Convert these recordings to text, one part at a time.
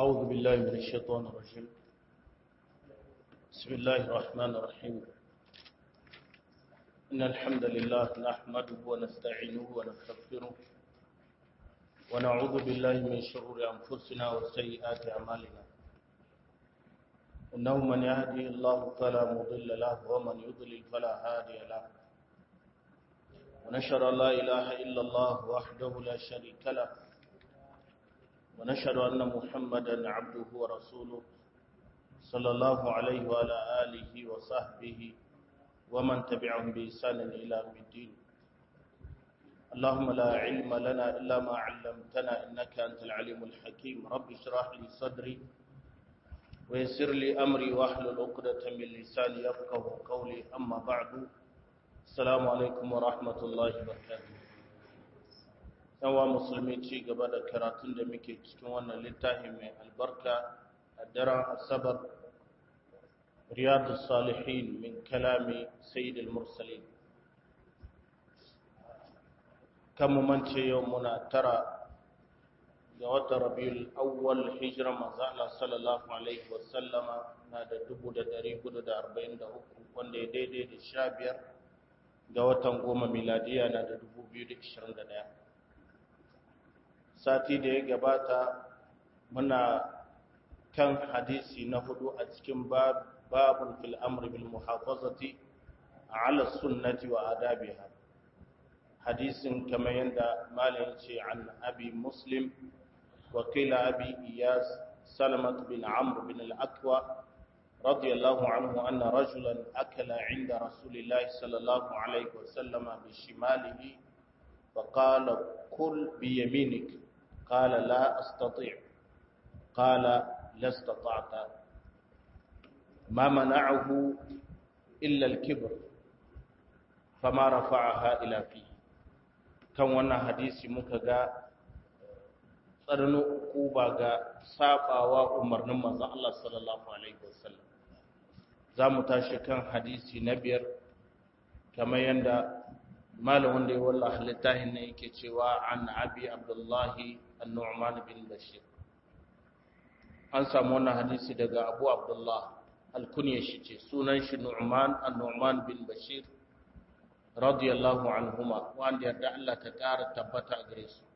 أعوذ بالله من الشيطان الرجيم بسم الله الرحمن الرحيم إن الحمد لله نحمده ونستعينه ونستغفره ونعوذ بالله من شرور أنفسنا وسيئات أعمالنا إنه من يهدي الله فلا مضل له ومن يضلل فلا هادي له ونشهد أن لا إله إلا الله وحده لا شريك له ونشهد أن محمدا عبده ورسوله صلى الله عليه وعلى آله وصحبه ومن تبعهم بإحسان إلى يوم الدين اللهم لا علم لنا إلا ما علمتنا إنك أنت العليم الحكيم رب اشرح لي صدري ويسر لي أمري واحلل عقدة من لساني يفقه قولي أما بعد السلام عليكم ورحمة الله وبركاته yawa musulmi ci gaba da karatun da muke cikin wannan littafi mai albarka a daren asabar riyadu salihin min kalami sayyidul mursalin kan mu mance yau muna tara ga watan rabiul awwal hijira manzo Allah sallallahu alaihi wasallama na da 1443 wanda ya daidai da 15 ga watan goma miladiya na da 2021 sati da ya gabata muna kan hadisi na hudu a cikin babun fil amri bil muhafazati ala sunnati wa adabiha hadisin kamar yadda malam ce an abi muslim wa qila abi iyas salamat bin amr bin al-aqwa رضي الله عنه أن رجلا أكل عند رسول الله صلى الله عليه وسلم بشماله فقال كل بيمينك قال لا أستطيع قال لا استطعت ما منعه إلا الكبر فما رفعها إلى فيه kan wannan hadisi muka ga tsarnin kuba ga sabawa umarnin manzon Allah sallallahu alaihi wasallam za mu tashi kan hadisi na biyar kamar yadda malamin da ya wallaha littafin ne yake cewa an abi abdullahi an-nu'man bin bashir an samu wannan hadisi daga abu abdullah alkunya shi ce sunan shi nu'man an-nu'man bin bashir radiyallahu anhuma wanda yarda Allah ta ƙara tabbata a gare su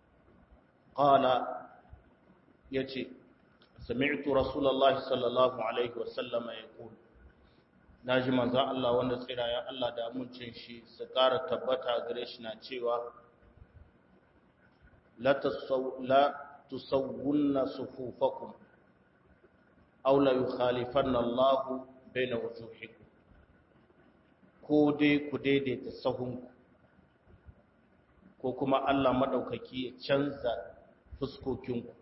qala yace sami'tu rasulullahi sallallahu alaihi wa sallama yaqul naji manzo Allah wanda tsirayen Allah da amincin shi su ƙara tabbata a gare shi na cewa la tusawwunna sufufakum aw la yukhalifanna Allah baina wujuhikum ko dai ku daidaita sahunku ko kuma Allah madaukaki ya canza fuskokinku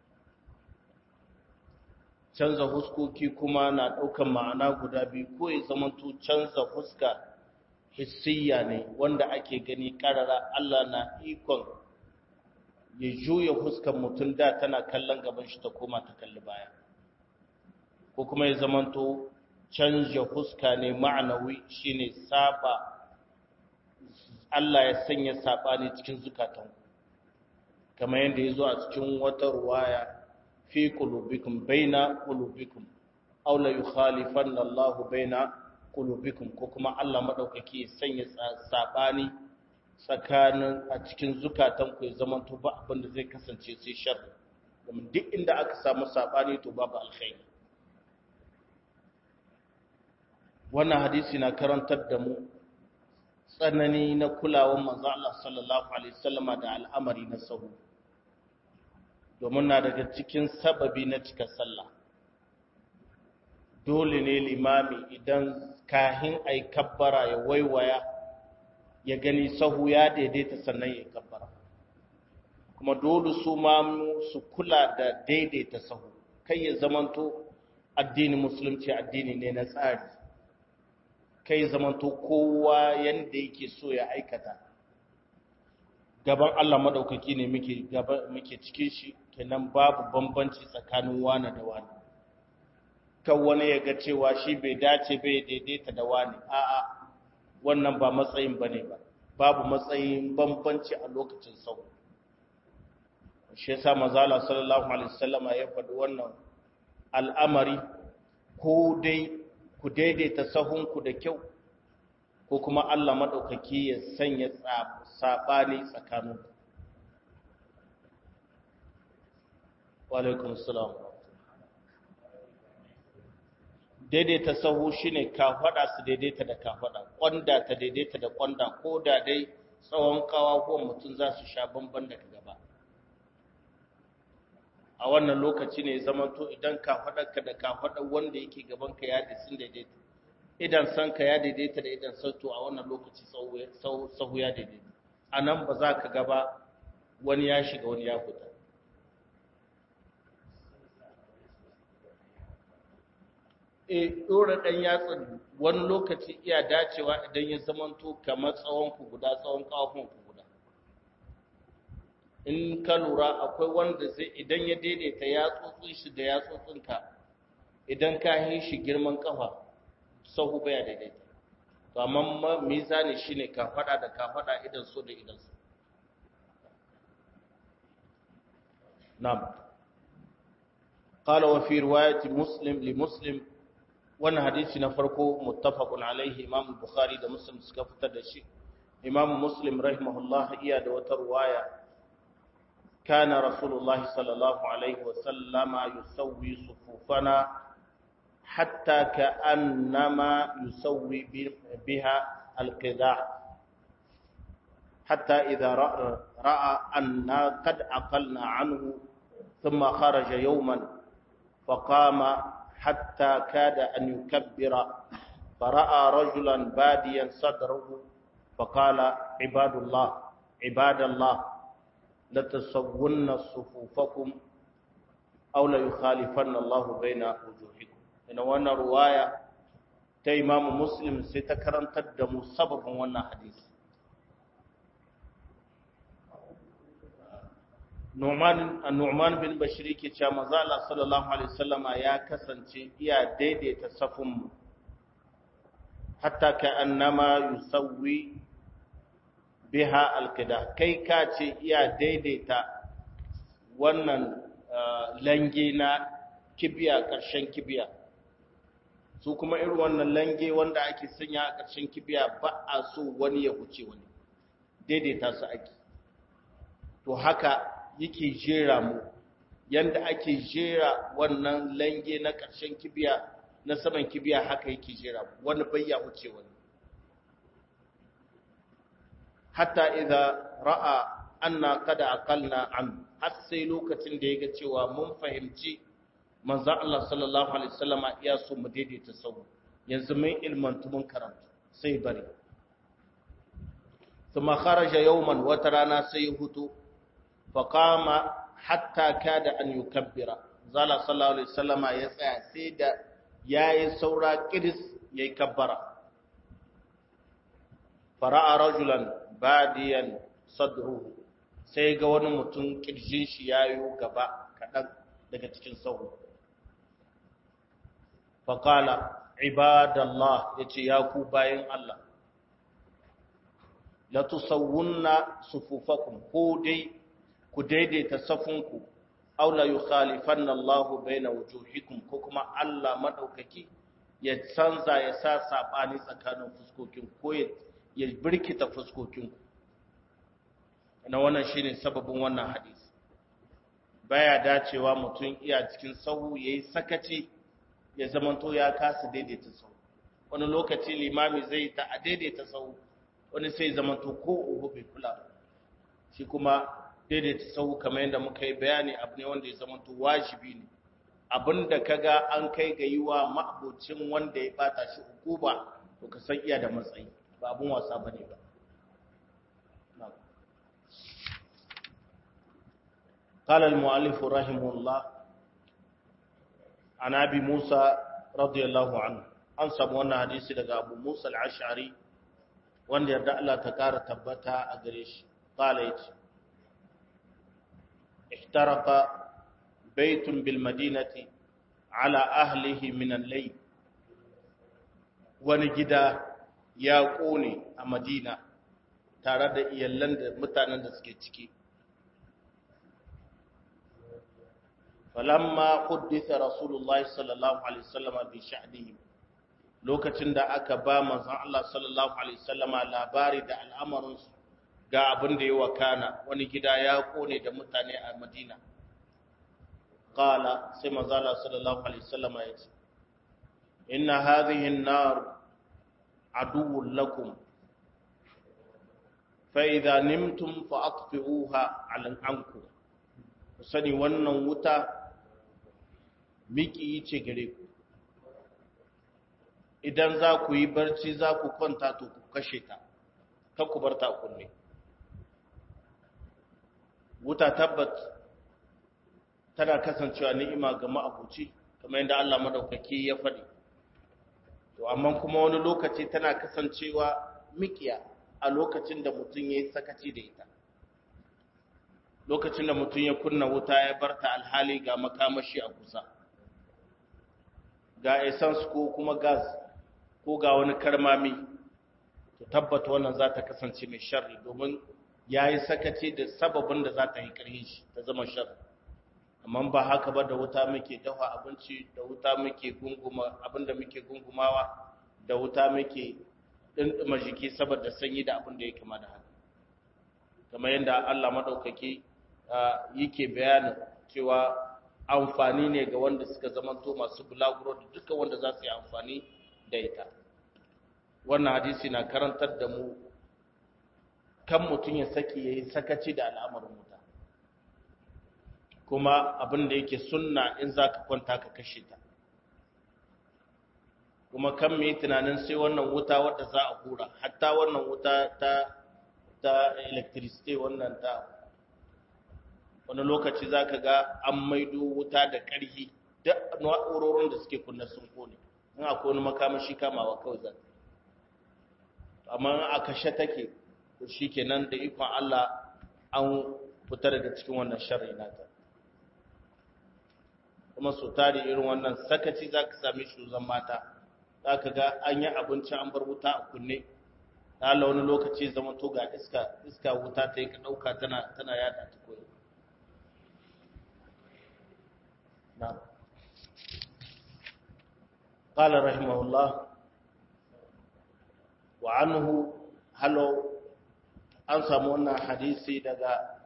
canza huskoki kuma na ɗaukan ma'ana guda biyu ko ya zamanto canza huska hissiya ne wanda ake gani ƙarara Allah na ikon ya juya huskan mutum da tana kallon gaban shi ta koma ta kalli baya ko kuma ya zamanto canja huska ne ma'anawi shine saba Allah ya sanya sabani cikin zukatan kamar yadda ya zo a cikin wata ruwaya fi qulubikum baina qulubikum aw la yukhalifanna Allahu baina qulubikum ko kuma Allah madaukaki ya sanya sabani tsakanin a cikin zukatan ku ya zaman to ba abin da zai kasance sai sharri domin duk inda aka samu sabani to babu alkhairi wannan hadisi na karantar da mu tsanani na kulawar manzo Allah sallallahu alaihi wasallama da al'amari na sahu domin na daga cikin sababi na cika sallah dole ne limami idan kahin ai kabbara ya waiwaya ya gani sahu ya daidaita sannan ya kabbara kuma dole su mamu su kula da daidaita sahu kai ya zamanto addinin musulunci addini ne na tsari kai zamanto kowa yanda yake so ya aikata gaban Allah madaukaki ne muke muke cikin shi kenan babu bambanci tsakanin wani da wani kan wani ya ga cewa shi bai dace bai daidaita da wani a'a wannan ba matsayin bane ba babu matsayin bambanci a lokacin sau shi yasa mazala sallallahu alaihi wasallama ya faɗi wannan al'amari ko dai ku daidaita sahunku da kyau ko kuma Allah maɗaukaki ya sanya saɓani tsakanin walaikun salam daidaita sahu shine kafaɗa su daidaita da kafaɗa ƙwanda ta daidaita da ƙwanda ko da dai tsawon kawahuwan mutum za su sha bamban daga gaba a wannan lokaci ne zamanto idan kafaɗarka da kafaɗar wanda yake gabanka ya sun daidaita idan sanka ya daidaita da idan sauto a wannan lokaci sahu ya daidaita a nan ba za ka gaba wani ya shiga wani ya fita e ɗora ɗan yatsan wani lokaci iya dacewa idan ya zamanto kamar tsawonku guda tsawon ƙafafunku guda in ka lura akwai wanda zai idan ya daidaita yatsotsin shi da yatsotsinka idan ka yi shi girman ƙafa sahu baya daidaita to amma mizani shine ka fada da ka fada idan so da idan so na'am qala wa fi riwayati muslim li muslim wannan hadisi na farko muttafaqun alaihi imam bukhari da muslim suka fitar da shi imam muslim rahimahullah iya da wata riwaya kana rasulullah sallallahu alaihi wa sallama yusawwi sufufana حتى كأنما يسوي بها القداع حتى إذا رأى أننا قد عقلنا عنه ثم خرج يوما فقام حتى كاد أن يكبر فرأى رجلا باديا صدره فقال عباد الله عباد الله لتسون صفوفكم أو ليخالفن الله بين وجوهكم ina wannan ruwaya ta imamu muslim sai ta karantar da mu sababin wannan hadisi Nu'man bin Bashir ke cewa manzo Allah sallallahu alaihi wasallama ya kasance iya daidaita safin mu hatta ka annama yusawwi biha alqida kai ka ce iya daidaita wannan lange na kibiya ƙarshen kibiya su kuma irin wannan lange wanda ake sanya a ƙarshen kibiya ba a so wani ya huce wani daidaita su ake to haka yake jera mu yanda ake jera wannan lange na ƙarshen kibiya na saman kibiya haka yake jera mu wani bai ya huce wani hatta idza ra'a anna qad aqalna an har sai lokacin da yaga cewa mun fahimci manzo Allah sallallahu alaihi wasallama ya so mu daidaita sau yanzu mun ilmantu mun karanta sai bari kuma kharaja yawman wata rana sai ya hutu fa qama hatta kada an yukabbira zala sallallahu alaihi wasallama ya tsaya sai da yayi saura kiris yayi kabbara fara'a rajulan badiyan sadruhu sai ga wani mutum kirjin shi yayo gaba kadan daga cikin sahu faƙala ibadallah ya ce ya ku bayan Allah la tusawwunna sufufakum ko dai ku daidaita safinku aw la yukhalifanna Allah baina wujuhikum ko kuma Allah madaukaki ya canza ya sa sabani tsakanin fuskokin ko ya birkita fuskokin na wannan shine sababin wannan hadisi baya dacewa mutum iya cikin sahu yayi sakaci ya zamanto ya kasa daidaita sau wani lokaci limami zai ta a daidaita sau wani sai zamanto ko ubu bai kula shi kuma daidaita sau kamar yadda muka yi bayani abu ne wanda ya zamanto wajibi ne abin da ka ga an kai ga yi wa ma'abocin wanda ya bata shi hukuma to ka san iya da matsayi ba abin wasa ba ne ba قال المؤلف رحمه الله عن ابي موسى رضي الله عنه an samu wannan hadisi daga abu musa al-ash'ari wanda yarda Allah ta kara tabbata a gare shi qala yace ihtaraqa baytun bil madinati ala ahlihi min al-layl wani gida ya kone a madina tare da iyallan da mutanen da suke ciki falamma hudditha rasulullahi sallallahu alaihi wasallama bi sha'nihim lokacin da aka ba manzon Allah sallallahu alaihi wasallama labari da al'amarin ga abin da ya wakana wani gida ya kone da mutane a Madina qala sai manzon Allah sallallahu alaihi wasallama ya ce inna hadhihi an-nar aduwwun lakum fa idza nimtum fa atfi'uha 'ala ankum sani wannan wuta miki ce gare ku idan za ku yi barci za ku kwanta to ku kashe ta ta ku bar ta kunne wuta tabbat tana kasancewa ni'ima ga ma'abuci kamar yadda Allah madaukaki ya faɗi to amma kuma wani lokaci tana kasancewa mikiya a lokacin da mutum ya yi sakaci da ita lokacin da mutum ya kunna wuta ya barta alhali ga makamashi a kusa ga essence ko kuma gas ko ga wani karmami to tabbata wannan za ta kasance mai sharri domin ya yi sakaci da sababin da za ta yi ƙarfi shi ta zama sharri amma ba haka ba da wuta muke dafa abinci da wuta muke gunguma abinda muke gungumawa da wuta muke ɗinɗima jiki saboda sanyi da abin da ya kama da haka kamar yadda Allah maɗaukaki yake bayanin cewa amfani ne ga wanda suka zamanto masu bulaguro da duka wanda za su yi amfani da ita wannan hadisi na karantar da mu kan mutum ya saki ya yi sakaci da al'amarin wuta kuma abin da yake sunna in za ka kwanta ka kashe ta kuma kan mai tunanin sai wannan wuta wadda za a hura hatta wannan wuta ta ta electricity wannan ta wani lokaci za ka ga an maido wuta da ƙarfi duk na'urorin da suke kunna sun kone in akwai wani makamashi kamawa kawai za amma a kashe take to shi kenan da ikon Allah an fita daga cikin wannan sharri nata kuma su tari irin wannan sakaci za ka sami shuzan mata za ka ga an yi abinci an bar wuta a kunne ta wani lokaci zama to ga iska iska wuta ta yi ka ɗauka tana tana yada ta koyi نعم قال رحمه الله وعنه هلو an samu wannan hadisi daga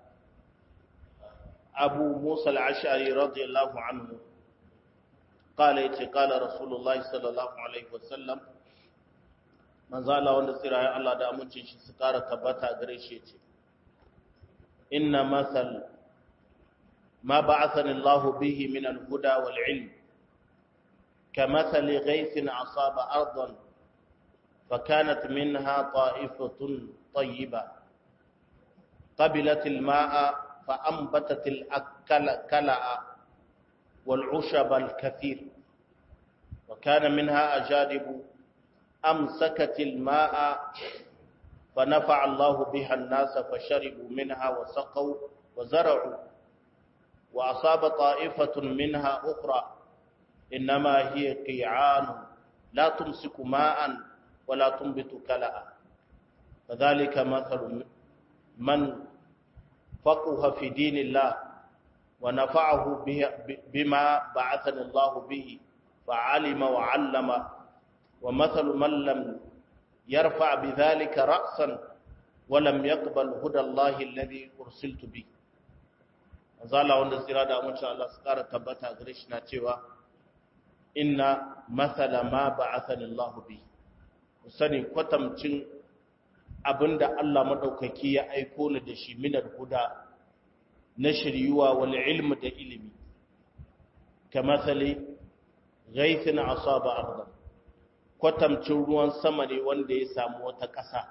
abu musa al'ashari radiyallahu anhu kala yace kala rasulullah sallallahu alaihi wasallam manzala wanda tsirayen Allah da amincin shi su kara tabbata gare shi yace inna masal ما بعثني الله به من الهدى والعلم كمثل غيث أصاب أرضا فكانت منها طائفة طيبة قبلت الماء فأنبتت الكلأ والعشب الكثير وكان منها أجادب أمسكت الماء فنفع الله بها الناس فشربوا منها وسقوا وزرعوا وأصاب طائفة منها أخرى إنما هي قيعان لا تمسك ماء ولا تنبت كلأ فذلك مثل من فقه في دين الله ونفعه بما بعثني الله به فعلم وعلم ومثل من لم يرفع بذلك رأسا ولم يقبل هدى الله الذي أرسلت به zala wanda tsira da amince Allah su ƙara tabbata gare shi na cewa inna masala ma ba'athani Allah bi ku sani kwatamcin abinda Allah madaukaki ya aiko ni da shi minar huda na shiryuwa wal ilmi da ilimi kamathali ghaithin asaba ardan kwatamcin ruwan sama ne wanda ya samu wata ƙasa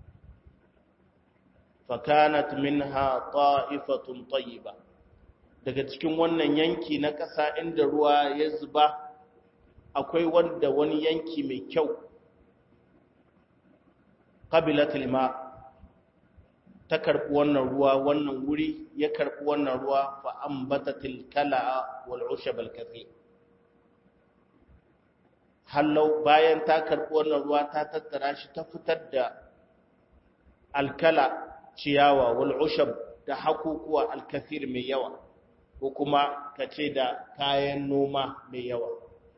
fakanat minha ta'ifatun tayyiba daga cikin wannan yanki na ƙasa inda ruwa ya zuba akwai wanda wani yanki mai kyau qabilatul ma ta karbi wannan ruwa wannan wuri ya karbi wannan ruwa fa ambatatil kala wal ushab al kathir hallau bayan ta karbi wannan ruwa ta tattara shi ta fitar da alkala ciyawa wal ushab da hakukuwa al kathir mai yawa ko kuma ka ce da kayan noma mai yawa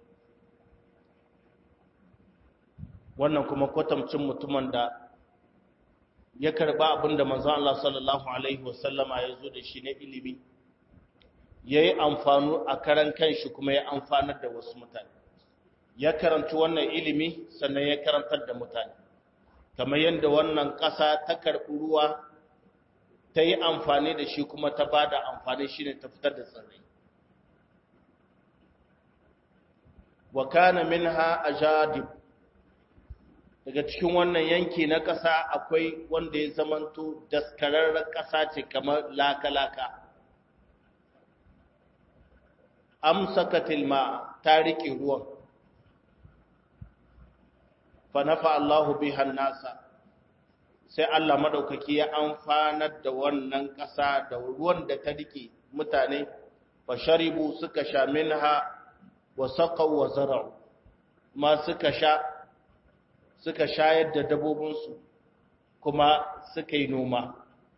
wannan kuma kwatamcin mutumin da ya karba abinda manzon Allah sallallahu alaihi wasallama ya zo da shi na ilimi ya yi amfanu a karan kanshi kuma ya amfanar da wasu mutane ya karanci wannan ilimi sannan ya karantar da mutane kamar yadda wannan ƙasa ta karɓi ruwa ta yi amfani da shi kuma ta ba da amfani shi ne ta fitar da tsirrai wa kana minha ajadib daga cikin wannan yanki na ƙasa akwai wanda ya zamanto daskararren ƙasa ce kamar laka-laka amsakatil ma ta riƙe ruwan fa nafa Allahu bihan nasa sai Allah madaukaki ya amfanar da wannan ƙasa da ruwan da ta rike mutane fa sharibu suka sha minha wa saqaw wa zara'u ma suka sha suka shayar da dabobin su kuma suka yi noma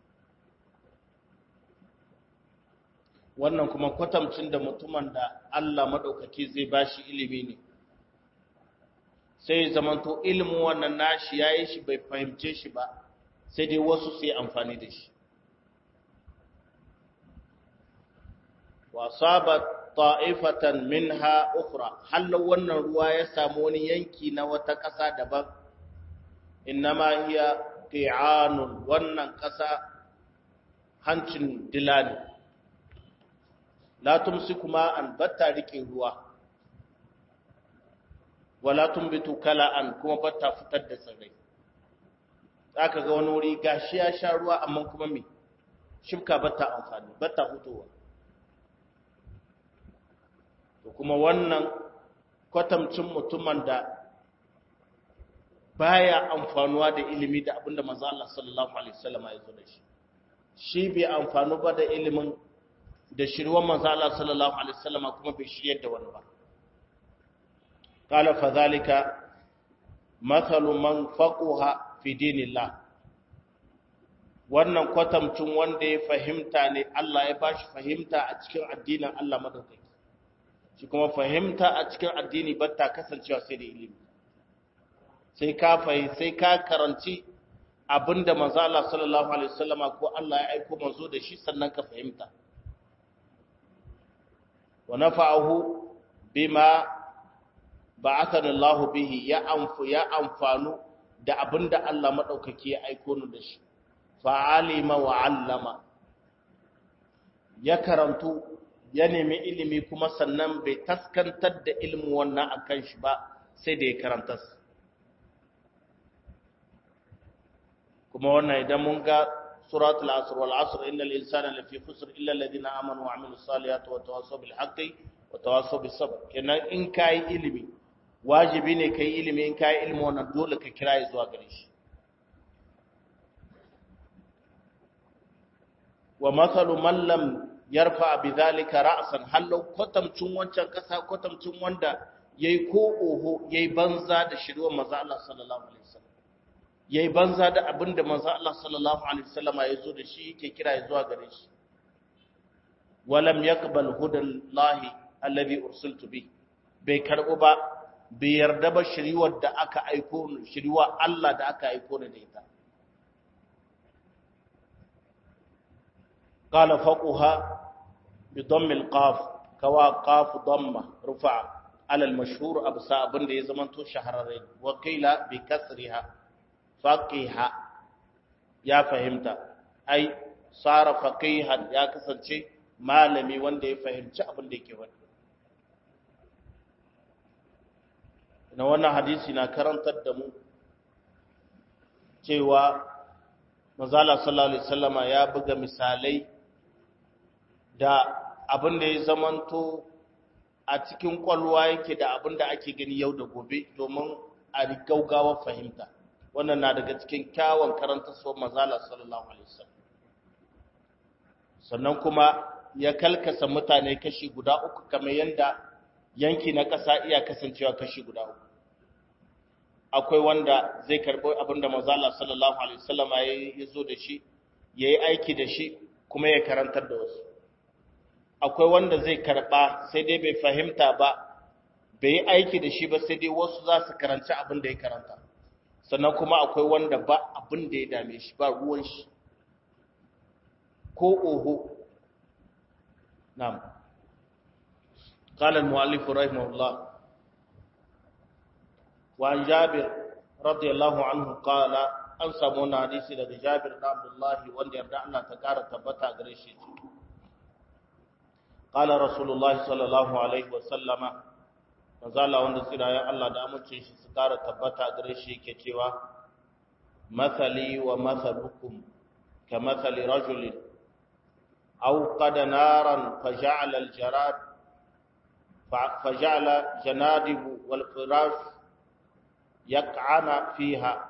wannan kuma kwatamcin da mutumin da Allah madaukaki zai bashi ilimi ne sai zamanto ilimin wannan nashi yayi shi bai fahimce shi ba sai dai wasu su yi amfani da shi wa sabat ta'ifatan minha ukhra hallo wannan ruwa ya samu wani yanki na wata ƙasa daban innama hiya qi'anun wannan ƙasa hancin dilani la tumsiku ma an batta rike ruwa wala tumbitu kala'an kuma batta fitar da tsirrai zaka ga wani wuri gashi ya sha ruwa amma kuma me shibka batta amfani batta hutowa to kuma wannan kwatamcin mutumin da baya amfanuwa da ilimi da abinda manzo Allah sallallahu alaihi wasallam ya zo da shi shi bai amfanu ba da ilimin da shirwan manzo Allah sallallahu alaihi wasallam kuma bai shiryar da wani ba qala fa zalika mathalu man faqaha fi dinillah wannan kwatamcin wanda ya fahimta ne Allah ya bashi fahimta a cikin addinin Allah madaukaki shi kuma fahimta a cikin addini ba ta kasancewa sai da ilimi sai ka fahim sai ka karanci abinda manzo Allah sallallahu alaihi wasallama ko Allah ya aika manzo da shi sannan ka fahimta wa nafa'ahu bima ba'athana Allah bihi ya amfu ya amfanu da abinda Allah madaukaki ya aiko ni da shi fa'alima wa 'allama ya karantu ya nemi ilimi kuma sannan bai taskantar da ilimin wannan akan shi ba sai da ya karanta kuma wannan idan mun ga suratul asr wal asr innal insana lafi khusr illa alladhina amanu wa amilus salihati wa tawassaw bil haqqi wa tawassaw bis sabr kenan in kai ilimi wajibi ne kai ilimi in kai ilimi wannan dole ka kira zuwa gare shi wa mathalu man lam yarfa bi zalika ra'san hallau kwatamcin wancan kasa kwatamcin wanda yayi ko oho yayi banza da shirwa manzo Allah sallallahu alaihi wasallam yayi banza da abinda manzo Allah sallallahu alaihi wasallam ya zo da shi yake kira zuwa gare shi walam yaqbal hudallahi alladhi ursiltu bi bai karbu ba bai yarda ba shiriwar da aka aiko shiriwa Allah da aka aiko da ita قال فقها بضم القاف كوا قاف ضمة رفع على المشهور أبسا أبن دي زمن تو شهرين وقيل بكسرها فقيها يا فهمت أي صار فقيها يا كسرشي malami wanda ya fahimci abin da yake wani na wannan hadisi na karantar da mu cewa mazala sallallahu alaihi wasallama ya buga misalai da abin da ya zamanto a cikin kwalwa yake da abin da ake gani yau da gobe domin a gaugawa fahimta wannan na daga cikin kyawun karanta so mazala sallallahu alaihi wasallam sannan kuma ya kalkasa mutane kashi guda uku kamar yadda yanki na ƙasa iya kasancewa kashi guda uku akwai wanda zai karɓi abin da mazala sallallahu alaihi wasallama ya zo da shi ya yi aiki da shi kuma ya karantar da wasu akwai wanda zai karba sai dai bai fahimta ba bai yi aiki da shi ba sai dai wasu za su karanci abin da ya karanta sannan kuma akwai wanda ba abin da ya dame shi ba ruwan shi ko oho na'am قال المؤلف رحمه الله وعن جابر رضي الله عنه قال an samu wani hadisi daga Jabir da Abdullahi wanda yarda Allah ta kara tabbata gare shi qala rasulullahi sallallahu alaihi wa sallama manzala wanda tsirayen Allah da amince shi su kara tabbata gare shi yake cewa mathali wa mathalukum ka mathali rajulin aw qad naran faja'ala al-jarad faja'ala janadibu wal firash yaq'ana fiha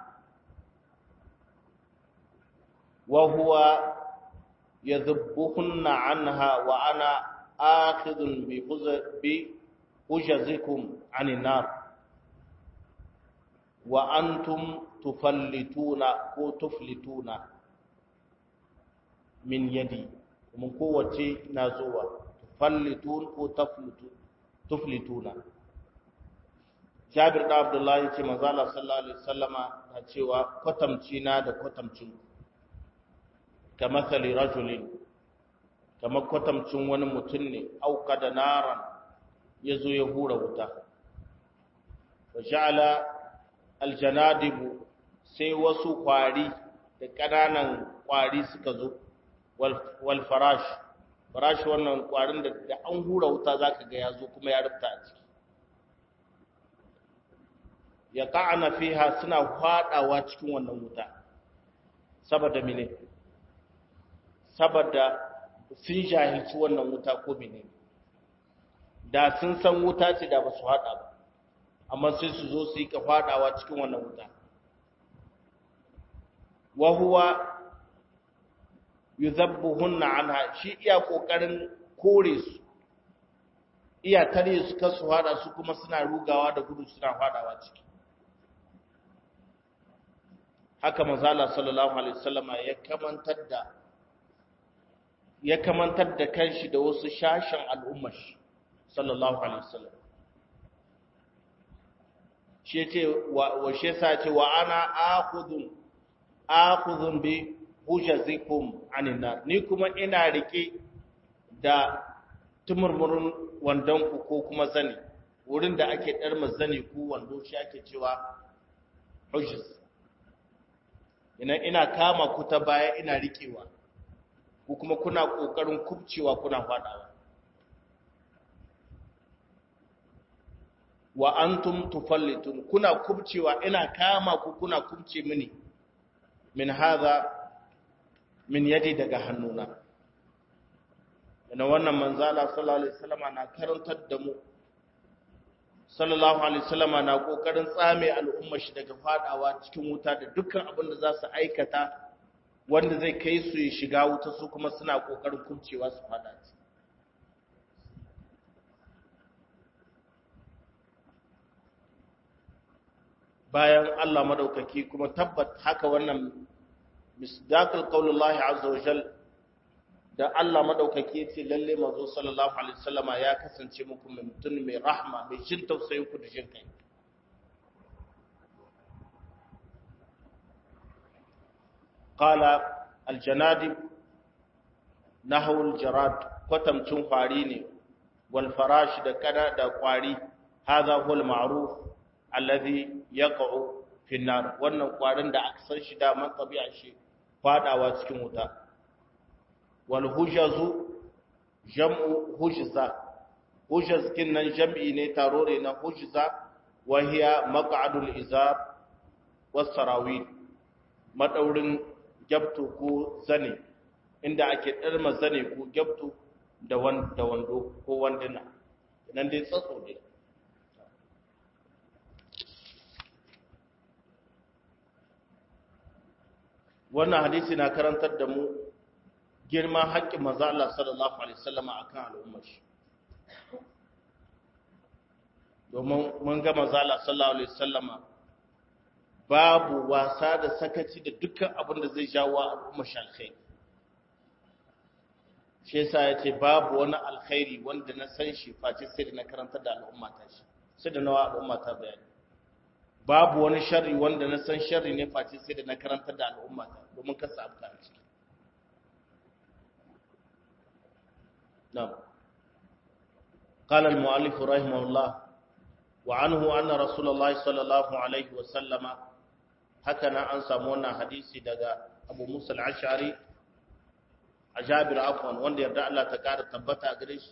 وهو يذبهن عنها وأنا آخذ بحجزكم عن النار وأنتم تفلتون أو تفلتون من يدي ومن قوة نازوة تفلتون أو تفلتون تفلتون Jabir da Abdullahi ce manzo Allah sallallahu alaihi wasallama na cewa kwatamci na da kwatamcin ka mathali rajulin kamar kwatamcin wani mutum ne auka da naran ya zo ya hura wuta wa sha'ala aljanadibu sai wasu kwari da ƙananan kwari suka zo wal farash farash wannan kwarin da an hura wuta zaka ga ya zo kuma ya rufta a ciki ya ka'ana fiha suna fadawa cikin wannan wuta saboda mene saboda sun jahilci wannan wuta ko mene da sun san wuta ce da ba su haɗa ba amma sai su zo su yi ka faɗawa cikin wannan wuta wahuwa yuzabbuhunna anha shi iya kokarin kore su iya tare su kasu hada su kuma suna rugawa da gudu suna fadawa ciki haka manzala sallallahu alaihi wasallama ya kamantar da ya kamantar da kanshi da wasu shashin al'ummar shi sallallahu alaihi wasallam shi yace wa shi yasa ce wa ana akhudun akhudun bi hujazikum anin nar ni kuma ina rike da tumurmurun wandon ku ko kuma zani wurin da ake dar zani ku wando shi ake cewa hujz ina ina kama ku ta baya ina rikewa ku kuma kuna kokarin kubcewa kuna fadawa wa antum tufallitun kuna kubcewa ina kama ku kuna kubce mini min hadha min yadi daga hannuna ina wannan manzala sallallahu alaihi wasallama na karantar da mu sallallahu alaihi wasallama na kokarin tsame al'umma shi daga fadawa cikin wuta da dukkan abin da za su aikata wanda zai kai su ya shiga wuta su kuma suna kokarin kubcewa su fada ci bayan Allah madaukaki kuma tabbat haka wannan misdaqul qaulullahi azza wa jal da Allah madaukaki yace lalle manzo sallallahu alaihi wasallama ya kasance muku mutum mai rahma mai jin tausayin ku da jin kai qala aljanadib nahwu aljarad kwatamcin kwari ne wal farash da kada da kwari hadha huwa alma'ruf alladhi yaqa'u fi nar wannan kwarin da aka san shi da man tabi'a shi fadawa cikin wuta wal hujazu jam'u hujza hujaz kinnan jam'i ne tarore na hujza wa hiya maq'adul izar was sarawil madaurin gyabtu ko zane inda ake darma zane ko gyabtu da da wando ko wanduna nan dai tsatso dai wannan hadisi na karantar da mu girman haƙƙin manzo Allah sallallahu alaihi wasallam akan al'ummar shi domin mun ga manzo Allah sallallahu alaihi wasallam babu wasa da sakaci da dukkan abin da zai jawo al'ummar shi alkhairi shi yasa yace babu wani alkhairi wanda na san shi face sai da na karanta da al'umma ta shi sai da nawa al'umma ta bayani babu wani sharri wanda na san sharri ne face sai da na karanta da al'umma ta domin ka samu ta ciki na'am قال المؤلف رحمه الله وعنه أن رسول الله صلى الله عليه وسلم هكذا أنسى مونا حديثي دقاء أبو موسى العشعري أجابر عفوا وان يردع الله تكار تبتا أقريش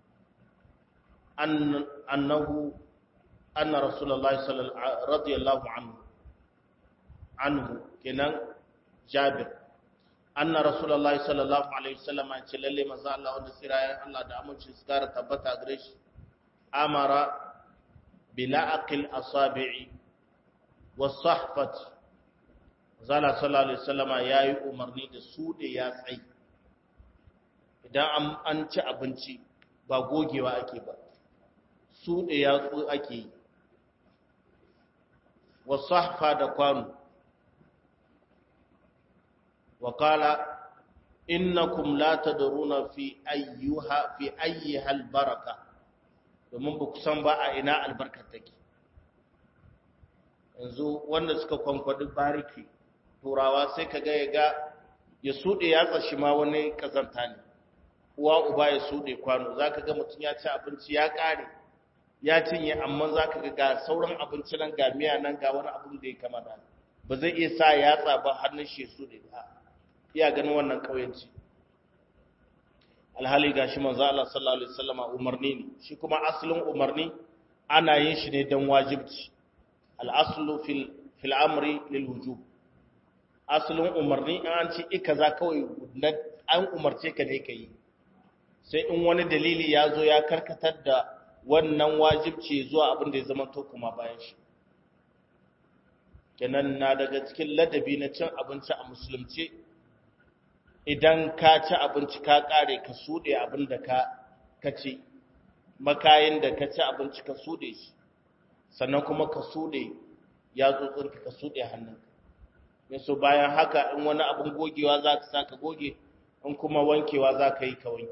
أن أنه أن رسول الله صلى الله رضي الله عنه عنه كنان جابر أن رسول الله صلى الله عليه وسلم أن للي مزا الله ودسيرا الله دا أمون شسكار تبتا أقريش أمر بلعق الأصابع والصحفة zala sallallahu alaihi wasallama yayi umarni da su da ya tsayi idan an ci abinci ba gogewa ake ba su da yatsu ake yi wasahfa da kwano wa qala innakum la tadruna fi ayyuha fi ayyiha albaraka domin ba ku san ba a ina albarkar take yanzu wanda suka kwankwadi bariki turawa sai ka ga ya ga ya suɗe yatsa shi ma wani kazanta ne uwa uba ya suɗe kwano za ka ga mutum ya ci abinci ya ƙare ya cinye amma za ka ga ga sauran abinci nan ga miya nan ga wani abin da ya kama da ba zai iya sa yatsa ba hannun shi ya suɗe ba iya ganin wannan ƙauyenci alhali ga shi manzo Allah sallallahu alaihi wasallam umarni ne shi kuma asalin umarni ana yin shi ne dan wajibci al-aslu fil fil amri lil wujub asalin umarni in an ce ika za kawai an umarce ka ne ka yi sai in wani dalili ya zo ya karkatar da wannan wajibci zuwa abin da ya zama to kuma bayan shi kenan na daga cikin ladabi na cin abinci a musulunci idan ka ci abinci ka kare ka sude abin da ka ka ci makayin da ka ci abinci ka sude shi sannan kuma ka sude ya tsotsinka ka sude hannunka yaso bayan haka in wani abin gogewa za ka sa ka goge in kuma wankewa za ka yi ka wanke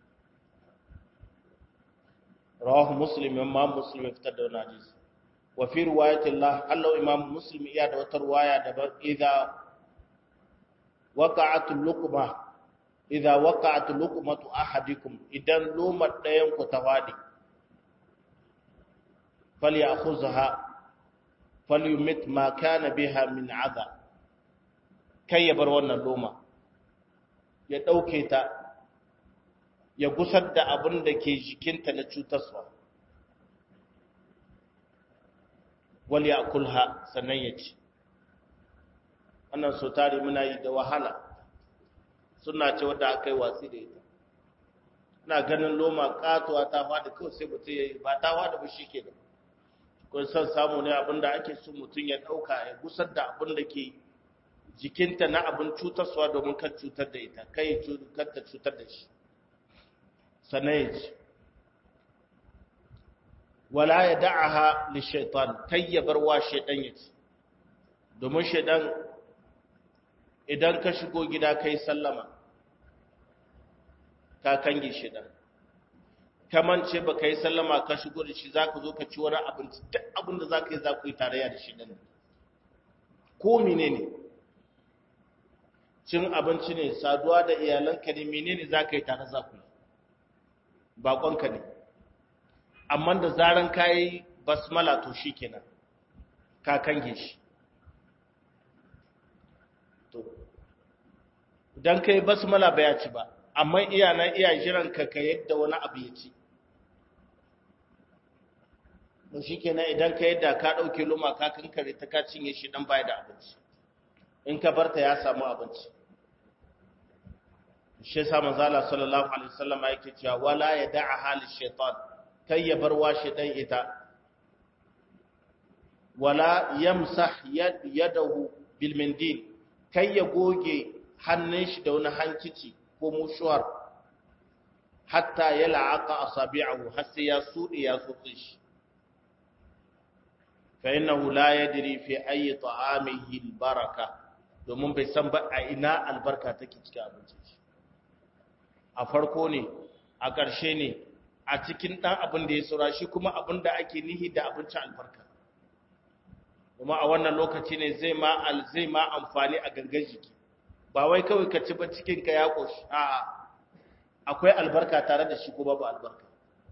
rawahu muslim imam muslim ya fitar da wani hadisi wa fi riwayatillah hallau imam muslim iya da wata riwaya da idza waqa'at luqma idza waqa'at luqmatu ahadikum idan lumar dayan ku tawadi falyakhuzha falyumit ma kana biha min adha kai ya bar wannan loma ya ɗauke ta ya gusar da abin da ke jikinta na cutarwa wal ya kulha sannan ya ci wannan so tare muna yi da wahala suna ce wadda aka yi watsi da ita ina ganin loma katuwa ta faɗi kawai sai mutum ya yi ba ta faɗi ba shi ke da kun son samu ne abin da ake so mutum ya ɗauka ya gusar da abin da ke jikinta na abin cutarwa domin kan cutar da ita kai ta cutar da shi sannan ya ce wala ya da'aha li shaitan kai ya bar wa shaitan ya ci domin shaitan idan ka shigo gida kai sallama ka kange shaitan kamance ba ka yi sallama ka shigo da shi za ka zo ka ci wani abinci duk abin da za ka yi za ku yi tarayya da shi nan ko mine ne cin abinci ne saduwa da iyalanka ne mene ne za ka yi tare za ku yi baƙonka ne amma da zaran ka yi basmala to shi kenan ka kange shi to idan ka yi basmala ba ya ci ba amma iyana iya jiranka ka yadda wani abu ya ci to shi kenan idan ka yadda ka ɗauke loma ka kankare ta ka cinye shi dan baya da abinci in ka barta ya samu abinci shi yasa manzo Allah sallallahu alaihi wasallam yake cewa wala yada'a hal shaytan kai ya bar wa shaytan ita wala yamsah yadahu bil mindil kai ya goge hannun shi da wani hankici ko mushuwar hatta ya la'aqa asabi'ahu har sai ya sude ya tsotse shi fa innahu la yadri fi ayi ta'amihi albaraka domin bai san ba a ina albarka take cikin abincin shi a farko ne a ƙarshe ne a cikin ɗan abin da ya saura shi kuma abin da ake nihi da abincin albarka kuma a wannan lokaci ne zai ma zai ma amfani a gangan jiki ba wai kawai ka ci ba cikin ka ya koshi a'a akwai albarka tare da shi ko babu albarka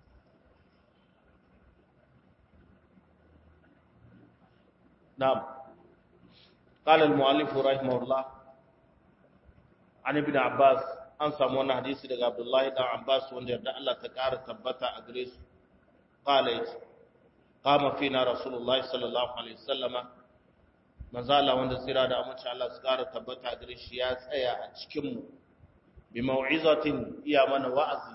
na'am قال المؤلف رحمه الله عن ابن عباس an samu wannan hadisi daga Abdullahi dan Abbas wanda yarda Allah ta ƙara tabbata a gare su qala yace qama fina rasulullahi sallallahu alaihi wasallama manzo Allah wanda tsira da amince Allah su ƙara tabbata a gare shi ya tsaya a cikin mu bi mau'izatin iya mana wa'azi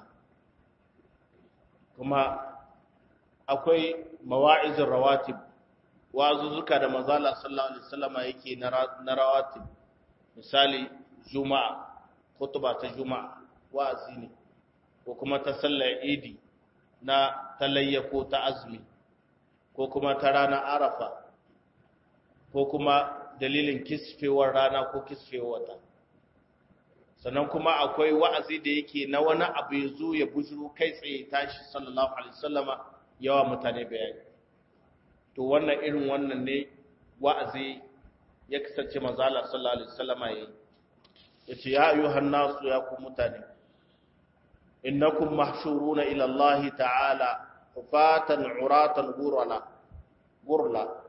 kuma akwai mawa'izin rawatib wa'azuzzuka da manzo Allah sallallahu alaihi wasallama yake na rawatib misali juma'a khutba ta juma'a wa'azi ne ko kuma ta sallar idi na talayya ko ta azumi ko kuma ta ranar arafa ko kuma dalilin kisfewar rana ko kisfewar wata sannan kuma akwai wa'azi da yake na wani abu ya zo ya bujuru kai tsaye tashi sallallahu alaihi wasallama yawa mutane bayani to wannan irin wannan ne wa'azi ya kasance manzala sallallahu alaihi wasallama yayi yace ya ayyuhan nasu ya ku mutane innakum mahshuruna ila Allah ta'ala hufatan uratan gurala gurla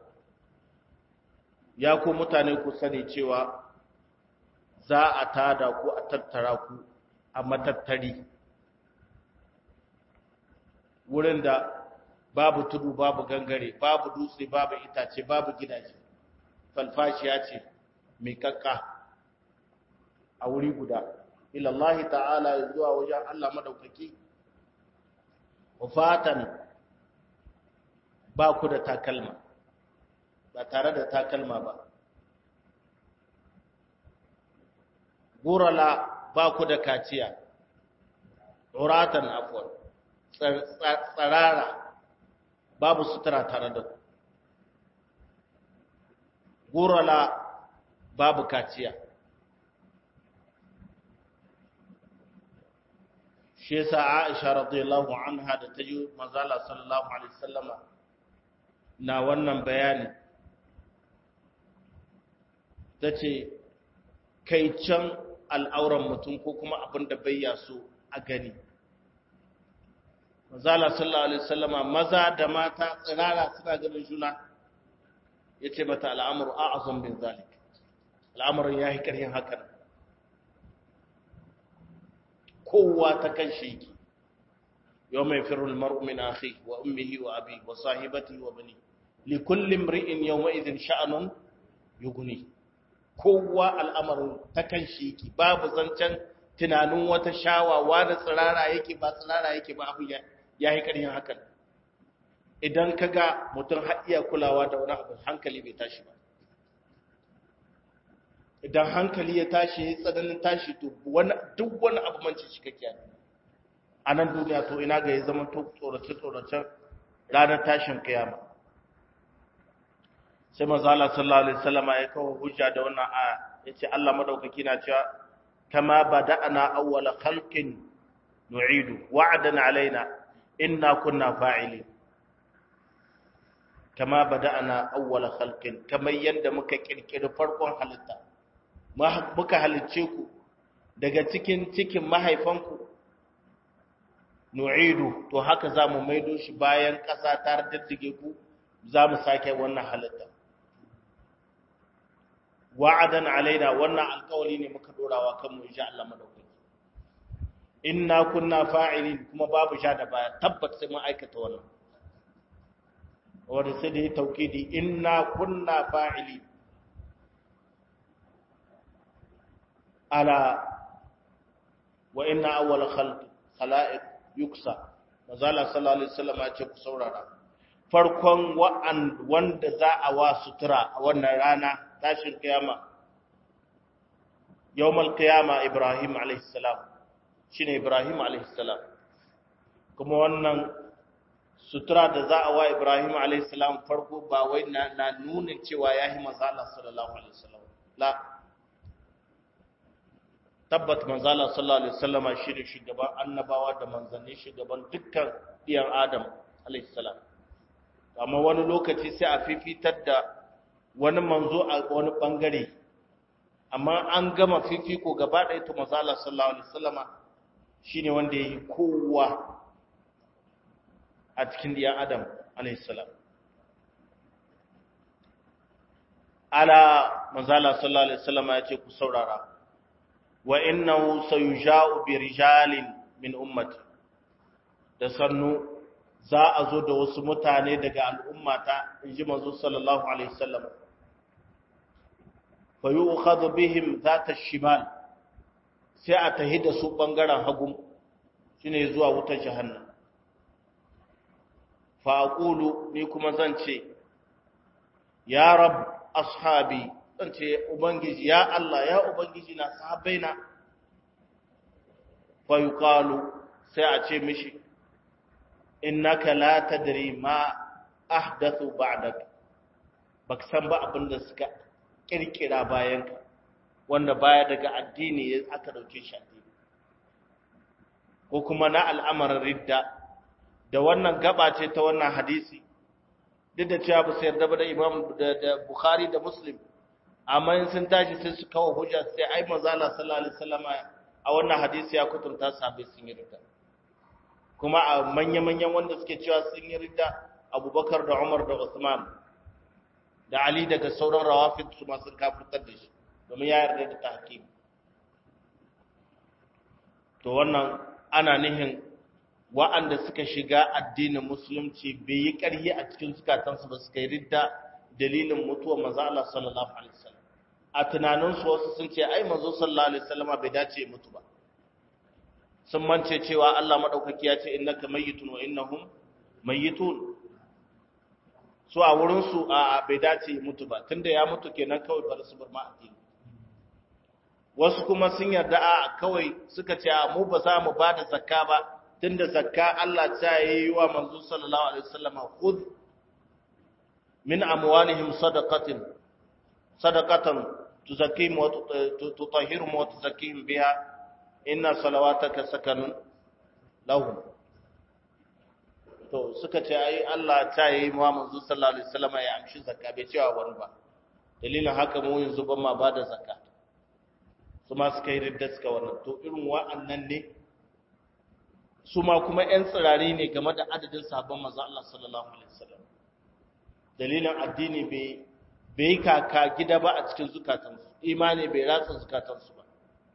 ya ku mutane ku sani cewa za a tada ku a tattara ku a matattari wurin da babu tudu babu gangare babu dutse babu itace babu gidaje falfashiya ce mai kakka a wuri guda ilallahi ta'ala zuwa wajen Allah madaukaki wafatan ba ku da takalma ba tare da takalma ba gurala ba ku da kaciya uratan afwan tsarara babu sutura tare da ku gurala babu kaciya shi yasa Aisha radiyallahu anha da ta ji manzala sallallahu alaihi wasallama na wannan bayani tace kai can al'auran mutum ko kuma abin da bai ya so a gani manzala sallallahu alaihi wasallama maza da mata tsirara suna ganin juna yace mata al'amru a'zam min zalik al'amarin yayi karhin hakan kowa ta kan shi yake yau mai firul mar'u min akhi wa ummihi wa abi wa sahibati wa bani li kulli imri'in yawma idhin sha'anun yughni kowa al'amarin ta kan shi yake babu zancen tunanin wata shawawa da tsirara yake ba tsirara yake ba abu ya yi ƙarfin hakan idan ka ga mutum har iya kulawa da wani abu hankali bai tashi ba idan hankali ya tashi ya tsananin tashi to duk wani abu manci shi kake a nan duniya to ina ga ya zama to tsorace-tsoracen ranar tashin kiyama sai maza Allah sallallahu alaihi wasallama ya kawo hujja da wannan aya yace Allah madaukaki na cewa kama bada'na awwala khalqin nu'idu wa'dan alaina inna kunna fa'ilin kama bada'na awwala khalqin kamar yanda muka kirkiri farkon halitta muka halicce ku daga cikin cikin mahaifanku nu'idu to haka zamu maido shi bayan ƙasa ta daddige ku zamu sake wannan halitta wa'adan alaina wannan alƙawari ne muka dorawa kanmu insha Allah madaukaki inna kunna fa'ilin kuma babu sha da baya tabbat sai mun aikata wannan wanda sai da ya taukidi inna kunna fa'ilin ala wa inna awwal khalq khalaiq yuksa mazala sallallahu alaihi wasallam ya ce ku saurara farkon wa'an wanda za a wa sutura a wannan rana tashin kiyama yawmal qiyama ibrahim alaihi salam shine ibrahim alaihi salam kuma wannan sutura da za a wa ibrahim alaihi salam farko ba wai na, na nuna cewa yahi manzo Allah sallallahu alaihi wasallam la tabbat manzala sallallahu alaihi wasallama shine shugaban annabawa da manzanni shugaban dukkan diyan adam alaihi salam amma wani lokaci sai a fifitar da wani manzo a wani bangare amma an gama fifiko gaba ɗaya to manzala sallallahu alaihi wasallama shine wanda yayi kowa a cikin diyan adam alaihi salam ala manzala sallallahu alaihi wasallama yace ku saurara wa innahu sayuja'u bi rijalin min ummati da sannu za a zo da wasu mutane daga al'ummata inji manzo sallallahu alaihi wasallam fa yu'khadhu bihim zata shimal sai a tahi da su bangaren hagu shine zuwa wutar jahannam fa aqulu ni kuma zan ce ya rab ashabi zan ce ubangiji ya Allah ya ubangiji na sahabbaina fa yuqalu sai a ce mishi innaka la tadri ma ahdathu ba'dak bak san ba abinda suka kirkira bayan ka wanda baya daga addini aka dauke shi addini ko kuma na al'amarin ridda da wannan gaba ce ta wannan hadisi duk da cewa ba su yarda ba da imam da bukhari da muslim amma in sun tashi sai su kawo hujja sai ai manzo Allah sallallahu alaihi wasallam a wannan hadisi ya kutunta sahabbai sun yi ridda kuma a manya-manyan wanda suke cewa sun yi ridda Abubakar da Umar da Usman da Ali daga sauran rawafid su ma sun kafirtar da shi domin ya yarda da tahkim to wannan ana nihin wa'anda suka shiga addinin musulunci bai yi ƙarhi a cikin zukatansu ba suka yi ridda dalilin mutuwar manzo Allah sallallahu alaihi wasallam a tunaninsu wasu sun ce ai manzo sallallahu alaihi wasallam bai dace ya mutu ba sun mance cewa Allah madaukaki ya ce innaka mayyitun wa innahum mayyitun su a wurin su a bai dace ya mutu ba tunda ya mutu kenan kawai bar su bar ma addini wasu kuma sun yarda a kawai suka ce a mu ba za mu ba da zakka ba tunda zakka Allah ta yi wa manzo sallallahu alaihi wasallam khudh min amwalihim sadaqatin sadaqatan tuzakkihim wa tutahhiruhum wa tuzakkihim biha inna salawataka sakanun lahum to suka ce ai Allah ta yi wa manzo sallallahu alaihi wasallam ya amshi zakka bai cewa wani ba dalilin haka mu yanzu ban ma bada zakka su ma suka yi ridda suka wannan to irin wa'annan ne su ma kuma ƴan tsirari ne game da adadin sahabban manzo Allah sallallahu alaihi wasallam dalilin addini bai bai kaka gida ba a cikin zukatansu imani bai ratsa zukatansu ba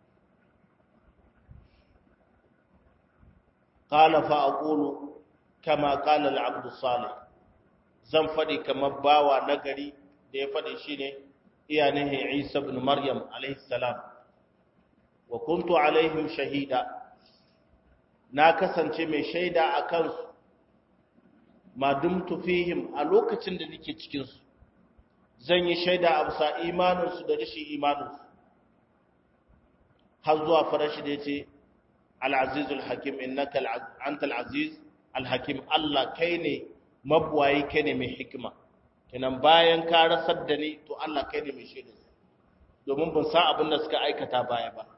qala fa aqulu kama qala al-abd salih zan fadi kamar bawa nagari da ya fadi shine iyanihi Isa ibn Maryam alayhi salam wa kuntu alaihim shahida na kasance mai shaida akan su ma dumtu fihim a lokacin da nake cikin su zan yi shaida a bisa imaninsu da rashin imaninsu har zuwa farashi da ya ce al'azizul hakim innaka anta al'aziz al-hakim Allah kai ne mabuwayi kai ne mai hikima kenan bayan ka rasar da ni to Allah kai ne mai shaida domin ban san abin da suka aikata baya ba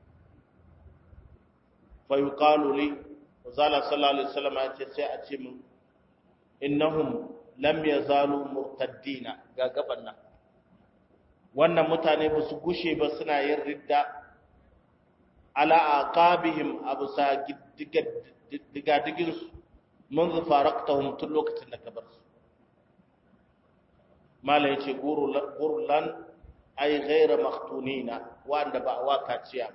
fa yuqalu li zala sallallahu alaihi wasallam ya ce sai a ce min innahum lam yazalu murtaddina ga gaban nan wannan mutane ba su gushe ba suna yin ridda ala aqabihim abusa digadigin su منذ فارقتهم tun lokacin da ka bar su mala yace gurlan ay ghayra maftunina wanda ba wa kaciya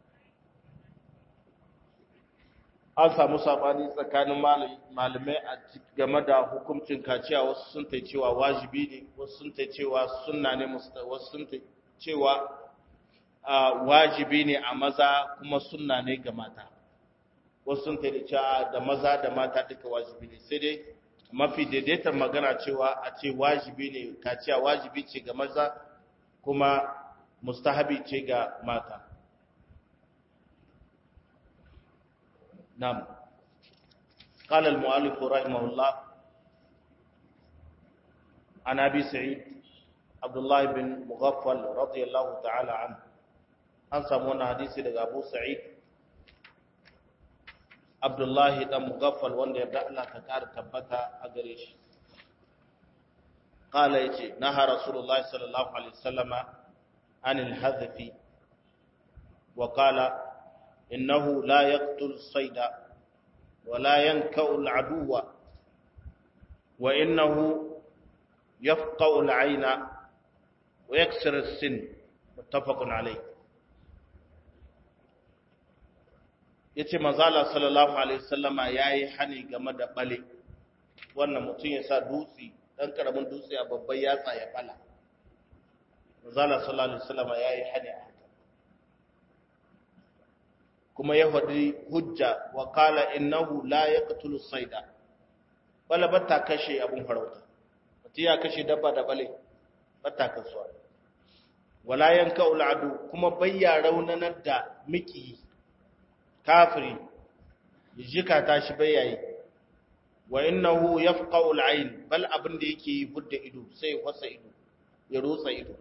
an samu sabani tsakanin malamai a game da hukuncin kaciya wasu sun ta cewa wajibi ne wasu sun ta cewa sunna ne wasu sun ta cewa wajibi ne a maza kuma sunna ne ga mata wasu sun ta cewa da maza da mata duka wajibi ne sai dai mafi daidaitar magana cewa a ce wajibi ne kaciya wajibi ce ga maza kuma mustahabi ce ga mata نعم قال المؤلف رحمه الله عن أبي سعيد عبد الله بن مغفل رضي الله تعالى عنه an samu wani hadisi daga Abu Sa'id Abdullahi dan Mughaffal wanda yarda Allah ta kara tabbata a gare shi قال يجي نهى رسول الله صلى الله عليه وسلم عن الحذف وقال إنه لا يقتل الصيد ولا ينكأ العدو وإنه يفقأ العين ويكسر السن متفق عليه yace manzala sallallahu alaihi wasallama yayi hani game da bale wannan mutum ya sa dutse dan karamin dutse a babban yatsa ya bala manzala sallallahu alaihi wasallama yayi hani a haka kuma ya faɗi hujja wa qala innahu la yaqtulu sayda bala batta kashe abun farauta mutum ya kashe dabba da bale batta kasuwa wala yanka ul'adu kuma bayya raunanar da miki kafiri jika ta shi bayyayi wa innahu yafqa'u al'ayn bal abin da yake yi budda ido sai wasa ido ya rotsa ido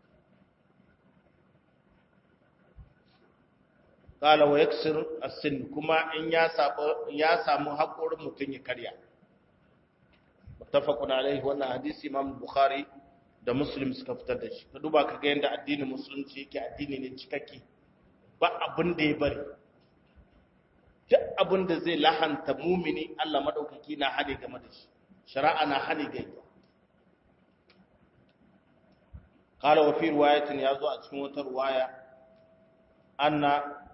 qala wa yaksir as-sin kuma in ya saba ya samu hakorin mutun ya karya muttafaqun alaihi wannan hadisi imam bukhari da muslim suka fitar da shi ka duba ka ga yanda addinin musulunci yake addini ne cikakke ba abin da ya bari duk abin da zai lahanta mumini Allah madaukaki na hade game da shi shari'a na hade ga ita qala wa fi riwayatin yazo a cikin wata riwaya anna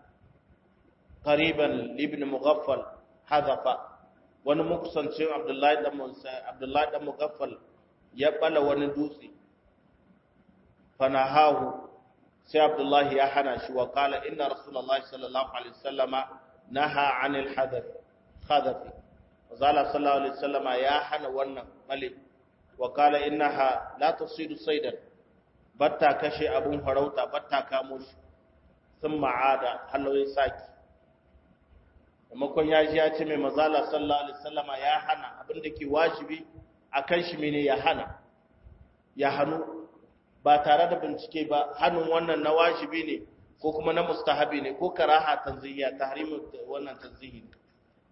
qariban ibn mughaffal hadafa wani mukusancin abdullahi dan abdullahi dan mughaffal ya bala wani dutse fanahahu sai abdullahi ya hana shi wa qala inna rasulullahi sallallahu alaihi wasallama naha anil hadath khadafi wazala sallallahu alaihi wasallama ya hana wannan malik wa qala innaha la tusidu saydan batta kashe abun farauta batta kamo shi sun ma'ada halawai saki maimakon ya ji ya ce mai mazala sallallahu alaihi wasallama ya hana abin da ke wajibi akan shi mene ya hana ya hannu ba tare da bincike ba hannun wannan na wajibi ne ko kuma na mustahabi ne ko karaha tanzihiya tahrimu wannan tanzihi ne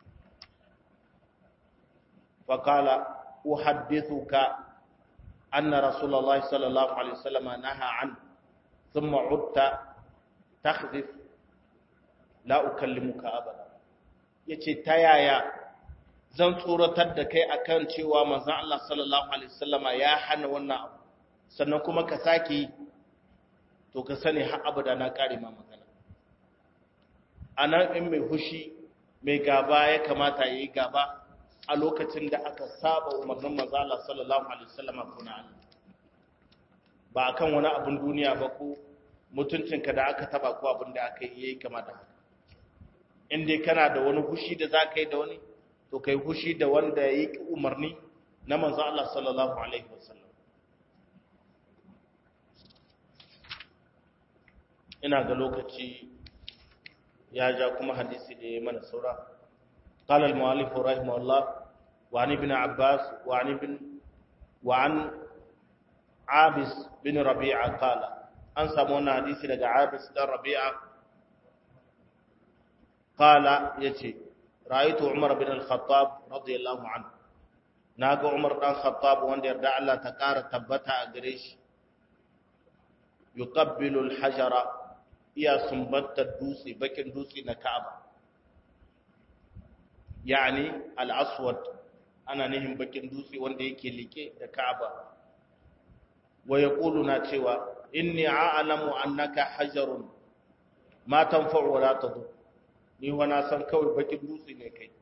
faqala uhaddithuka anna rasulullahi sallallahu alaihi wasallam naha an thumma utta takhdhif la ukallimuka abada yace ta yaya zan tsoratar da kai akan cewa manzon Allah sallallahu alaihi wasallama ya hana wannan abu sannan kuma ka sake yi to ka sani har abada na kare ma magana anan in mai hushi mai gaba ya kamata yayi gaba a lokacin da aka saba umarnin manzon Allah sallallahu alaihi wasallama kuna Allah ba akan wani abun duniya ba ko mutuncinka da aka taba ko abin da aka yi yayi kama da haka in dai kana da wani hushi da za ka yi da wani to kai hushi da wanda ya yi umarni na manzo Allah sallallahu alaihi wasallam ina ga lokaci ya ja kuma hadisi da ya mana saura قال المؤلف رحمه الله وعن ابن عباس وعن ابن وعن عابس بن ربيعة قال an samu wannan hadisi daga Abis dan Rabi'a qala yace ra'aytu Umar bin al-Khattab radiyallahu anhu naga Umar dan Khattab wanda yarda Allah ta kara tabbata a gare shi yuqabbilu al-hajara iya sumbatta dutse bakin dutse na Ka'aba yani al-aswad ana nihin bakin dutse wanda yake like da Ka'aba wa yaqulu na cewa inni a'lamu annaka hajarun ma tanfa'u wa la tadur ni wana san kawai bakin dutse ne kai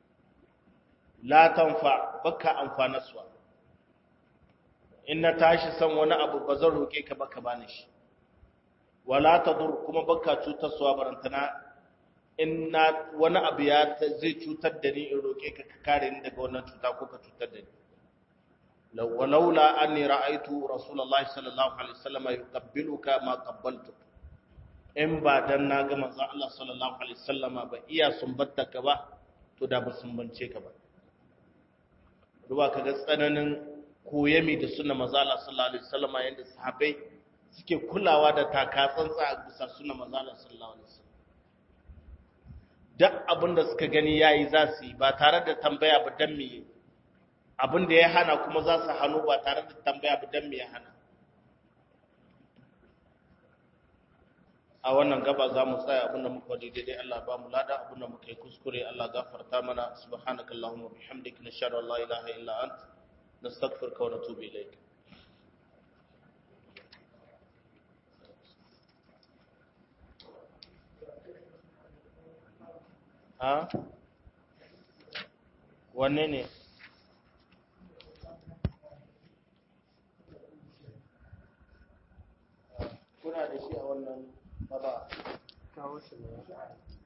la tanfa baka amfanaswa in na tashi san wani abu ba zan roke ka baka bani shi wala tadur kuma baka cutarwa barantana in na wani abu ya zai cutar da ni in roke ka ka kare ni daga wannan cuta ko ka cutar da ni ولولا أني رأيت رسول الله صلى الله عليه وسلم يقبلك ما قبلتك in ba dan na ga manzon Allah sallallahu alaihi wasallama ba iya sumbatta ka ba to da ba sumbance ka ba ruwa kaga tsananin koyami da sunna manzon Allah sallallahu alaihi wasallama yanda sahabbai suke kulawa da takatsantsa a bisa suna manzalar sallallahu alaihi wasallam duk abin da suka gani yayi za su yi ba tare da tambaya ba dan me abin da ya hana kuma za su hannu ba tare da tambaya ba dan me ya hana a wannan gaba za mu tsaya abin da muka wadi daidai Allah ba mu lada abin da muka yi kuskure Allah gafarta mana subhanakallahumma bihamdika nashhadu an la ilaha illa anta nastaghfiruka wa natubu ilayk ha wanne ne kuna da shi a wannan baba kawo shi ne